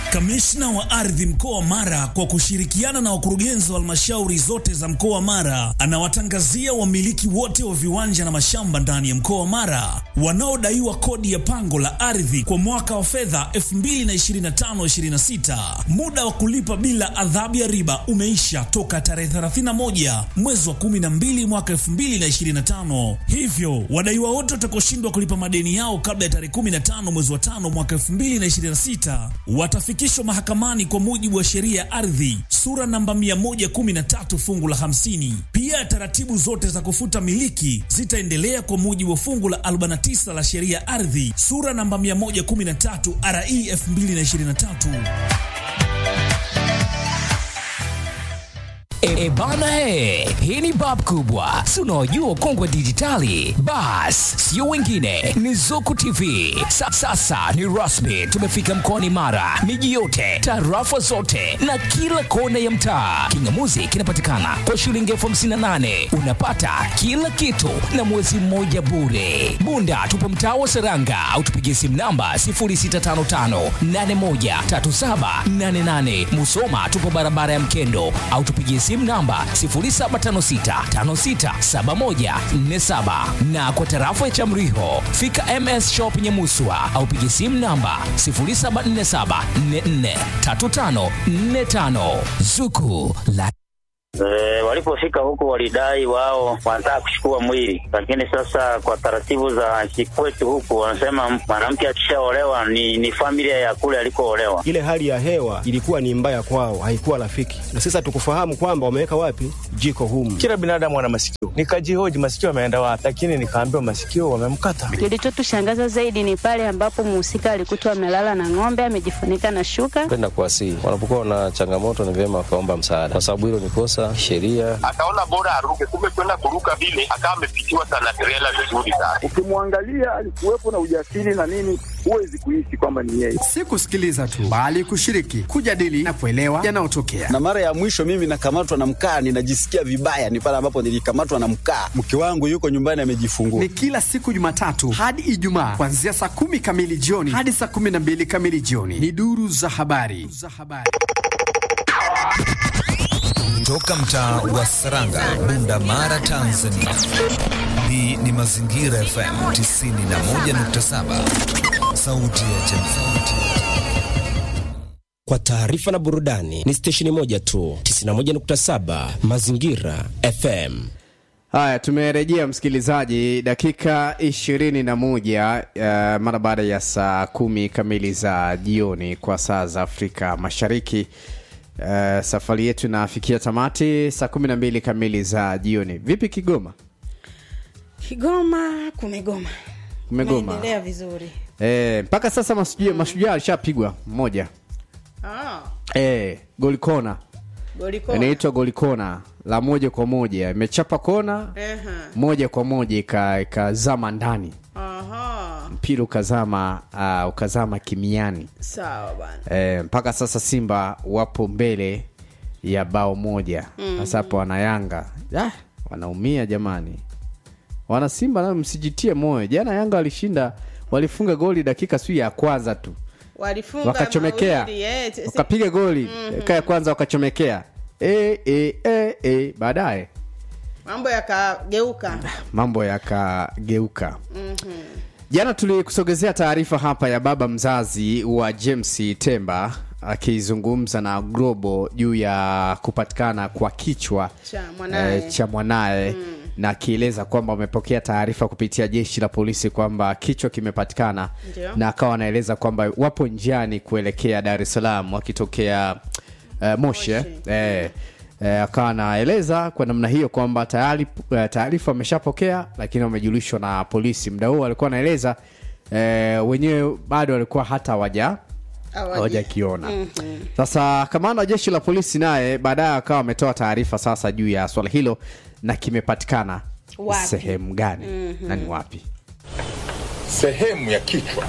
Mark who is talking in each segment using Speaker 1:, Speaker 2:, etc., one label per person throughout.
Speaker 1: Kamishna wa ardhi mkoa wa Mara kwa kushirikiana na wakurugenzi wa halmashauri zote za mkoa wa Mara anawatangazia wamiliki wote wa viwanja na mashamba ndani ya mkoa wa Mara wanaodaiwa kodi ya pango la ardhi kwa mwaka wa fedha 2025/26. Muda wa kulipa bila adhabu ya riba umeisha toka tarehe 31 mwezi wa 12 mwaka 2025. Hivyo wadaiwa wote watakaoshindwa kulipa madeni yao kabla ya tarehe 15 mwezi wa 5 mwaka 2026 watafikishwa mahakamani kwa mujibu wa sheria ya ardhi sura namba 113 fungu la 50. Pia taratibu zote za kufuta miliki zitaendelea kwa mujibu wa fungu la 49 la sheria ya ardhi sura namba 113 RE 2023.
Speaker 2: E bana e, hii ni bab kubwa, si unaojua kongwe dijitali. Bas, sio wengine, ni Zuku TV. Sa, sasa ni rasmi, tumefika mkoani Mara, miji yote, tarafa zote na kila kona ya mtaa. Kingamuzi kinapatikana kwa shilingi elfu hamsini na nane unapata kila kitu na mwezi mmoja bure. Bunda tupo mtaa wa Seranga au tupigie simu namba 0655813788. Musoma tupo barabara ya Mkendo au tupigie simu namba 0756567147 na kwa tarafa ya Chamriho fika MS Shop Nyamuswa au pigie simu namba 0747443545 Zuku la
Speaker 3: E, walipofika huko walidai wao wanataka kuchukua mwili, lakini sasa kwa taratibu za kikwetu huku wanasema mwanamke akishaolewa ni, ni familia ya kule alikoolewa.
Speaker 4: Ile hali ya hewa ilikuwa ni mbaya kwao, haikuwa rafiki, na sasa tukufahamu kwamba wameweka wapi jiko humu.
Speaker 5: Kila binadamu ana masikio, nikajihoji masikio ameenda wapi, lakini nikaambiwa masikio wamemkata.
Speaker 6: Kilichotushangaza zaidi ni pale ambapo mhusika alikutwa amelala na ng'ombe amejifunika na shuka.
Speaker 7: Penda kuwasihi wanapokuwa na changamoto, ni vyema wakaomba msaada, kwa sababu hilo ni kosa sheria.
Speaker 8: Akaona bora aruke, kumbe kwenda kuruka vile akawa amepitiwa sana trela vizuri sana.
Speaker 9: Ukimwangalia alikuwepo na ujasiri na nini, huwezi kuishi kwamba ni yeye.
Speaker 10: Si kusikiliza tu, bali kushiriki, kujadili na kuelewa yanayotokea.
Speaker 11: Na mara ya mwisho mimi nakamatwa na mkaa, ninajisikia vibaya, ni pale ambapo nilikamatwa na mkaa. Mke wangu yuko nyumbani amejifungua.
Speaker 10: Ni kila siku Jumatatu hadi Ijumaa kuanzia saa kumi kamili jioni hadi saa kumi na mbili kamili jioni. Ni duru za habari za habari
Speaker 12: toka mtaa wa Saranga, Bunda Mara, Tanzania. Hii ni Mazingira FM 91.7, sauti ya jamii.
Speaker 13: Kwa taarifa na burudani ni stesheni moja tu, 91.7 Mazingira FM.
Speaker 14: Haya, tumerejea msikilizaji, dakika ishirini na moja uh, mara baada ya saa kumi kamili za jioni kwa saa za Afrika Mashariki. Uh, safari yetu inafikia tamati saa kumi na mbili kamili za jioni. Vipi Kigoma?
Speaker 15: Kigoma kumegoma,
Speaker 14: Kumegoma
Speaker 15: naendelea vizuri
Speaker 14: eh, mpaka sasa mashujaa mashujaa alishapigwa mmoja
Speaker 15: ah,
Speaker 14: eh, goli kona
Speaker 15: goli kona.
Speaker 14: inaitwa goli kona la moja kwa moja, imechapa kona
Speaker 15: Ehe.
Speaker 14: moja kwa moja ika- ikazama ndani,
Speaker 15: Aha,
Speaker 14: mpira ukazama uh, ukazama kimiani
Speaker 15: sawa bana.
Speaker 14: eh, mpaka sasa Simba wapo mbele ya bao moja
Speaker 15: Mhm.
Speaker 14: sasa hapo wana Yanga ah, wanaumia jamani, wana Simba nao msijitie moyo. Jana Yanga walishinda, walifunga goli dakika sijui ya kwanza tu
Speaker 15: Walifunga
Speaker 14: wakachomekea
Speaker 15: mawili, eh, t-
Speaker 14: wakapiga goli
Speaker 15: Mhm.
Speaker 14: dakika ya kwanza wakachomekea e, e, e, e. baadaye
Speaker 15: mambo yakageuka.
Speaker 14: mambo yakageuka
Speaker 15: Mhm.
Speaker 14: jana tulikusogezea taarifa hapa ya baba mzazi wa james temba akizungumza na globo juu ya kupatikana kwa kichwa
Speaker 15: Cha mwanaye.
Speaker 14: eh, cha mwanaye na akieleza kwamba wamepokea taarifa kupitia jeshi la polisi kwamba kichwa kimepatikana
Speaker 15: Ndio.
Speaker 14: na akawa anaeleza kwamba wapo njiani kuelekea dar es salaam wakitokea uh, moshi eh, eh, eh, akawa anaeleza kwa namna hiyo kwamba tayari eh, taarifa wameshapokea lakini wamejulishwa na polisi muda huo alikuwa anaeleza eh, wenyewe bado walikuwa hata hawaja
Speaker 15: Hawaja-
Speaker 14: hawajakiona
Speaker 15: Mhm.
Speaker 14: sasa kamanda wa jeshi la polisi naye baadaye akawa ametoa taarifa sasa juu ya swala hilo na kimepatikana
Speaker 8: Wapi?
Speaker 14: sehemu gani
Speaker 8: Mhm.
Speaker 14: na ni wapi
Speaker 8: Sehemu ya kichwa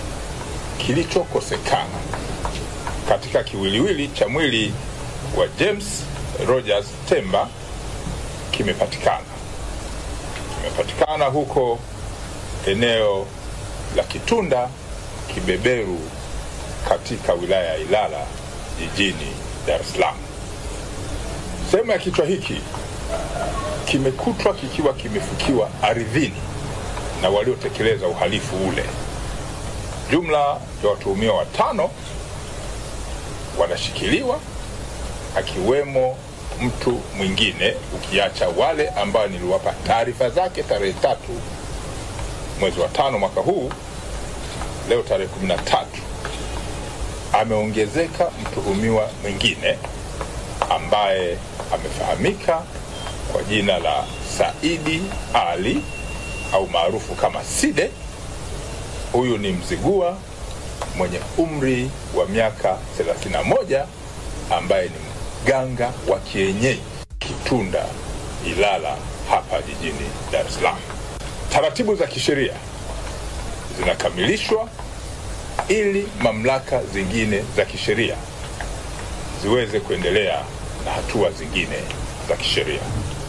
Speaker 8: kilichokosekana katika kiwiliwili cha mwili wa James Rogers Temba kimepatikana. Kimepatikana huko eneo la Kitunda Kibeberu
Speaker 16: katika wilaya ya Ilala jijini Dar es Salaam. Sehemu ya kichwa hiki kimekutwa kikiwa kimefukiwa ardhini na waliotekeleza uhalifu ule. Jumla ya watuhumiwa watano wanashikiliwa akiwemo mtu mwingine ukiacha wale ambao niliwapa taarifa zake tarehe tatu mwezi wa tano mwaka huu. Leo tarehe kumi na tatu ameongezeka mtuhumiwa mwingine ambaye amefahamika kwa jina la Saidi Ali au maarufu kama Side. Huyu ni Mzigua mwenye umri wa miaka 31 ambaye ni mganga wa kienyeji Kitunda Ilala hapa jijini Dar es Salaam. Taratibu za kisheria zinakamilishwa ili mamlaka zingine za kisheria ziweze kuendelea na hatua zingine za kisheria.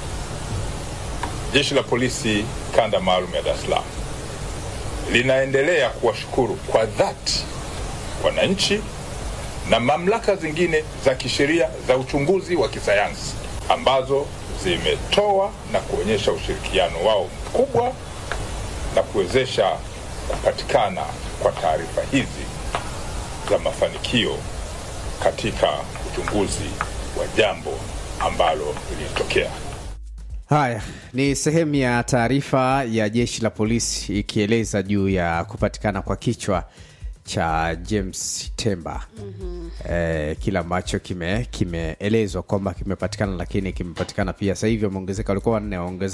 Speaker 16: Jeshi la Polisi kanda maalum ya Dar es Salaam linaendelea kuwashukuru kwa dhati wananchi na mamlaka zingine za kisheria za uchunguzi wa kisayansi ambazo zimetoa na kuonyesha ushirikiano wao mkubwa na kuwezesha kupatikana kwa taarifa hizi za mafanikio katika uchunguzi wa jambo ambalo lilitokea.
Speaker 14: Haya ni sehemu ya taarifa ya jeshi la polisi ikieleza juu ya kupatikana kwa kichwa cha James Temba. mm-hmm. Eh, kile ambacho kime kimeelezwa kwamba kimepatikana, lakini kimepatikana pia sasa hivi wameongezeka, walikuwa wanne waongezeka